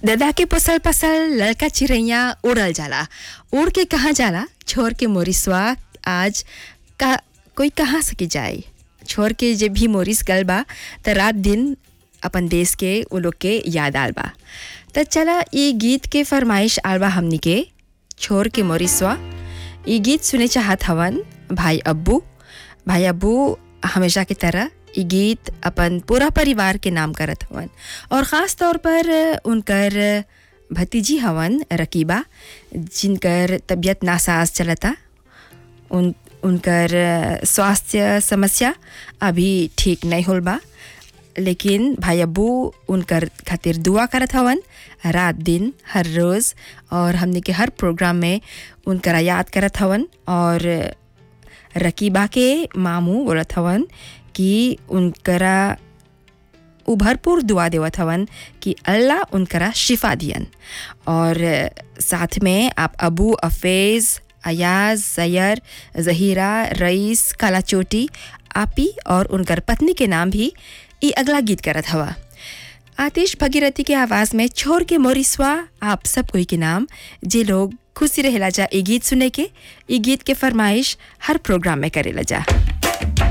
ददा के पसल पसल लड़का चिड़ैया उड़ल जाला उड़ के कहाँ जाला छोड़ के मोरिसवा आज का कोई कहाँ सके जाए छोड़ के जब भी मोरिस गल बा त रात दिन अपन देश के वो लोग के याद आल बा त चला ये गीत के फरमाइश आल बा हमनी के छोड़ के मोरिसवा ये गीत सुने चाहत हवन भाई अब्बू भाई अब्बू हमेशा की तरह ये गीत अपन पूरा परिवार के नाम करत हवन और ख़ास तौर पर उनकर भतीजी हवन रकीबा जिनकर तबीयत नासाज चलता उन उनकर स्वास्थ्य समस्या अभी ठीक नहीं होल बा लेकिन भाई अब्बू उनकर खातिर दुआ करत हवन रात दिन हर रोज़ और हमने के हर प्रोग्राम में उनकरा याद करत हवन और रकीबा के मामू बोलत हवन कि उनकरा उ भरपूर दुआ देवत हवन कि अल्लाह उनकरा शिफा दियन और साथ में आप अबू अफेज़ अयाज जयर जहीरा रईस काला चोटी आपी और उनकर पत्नी के नाम भी ई अगला गीत करत हवा आतिश भगीरथी के आवाज़ में छोड़ के मोरिसवा आप सब कोई के नाम जे लोग खुशी रहेला जा ई गीत सुने के ई गीत के फरमाइश हर प्रोग्राम में करेला जा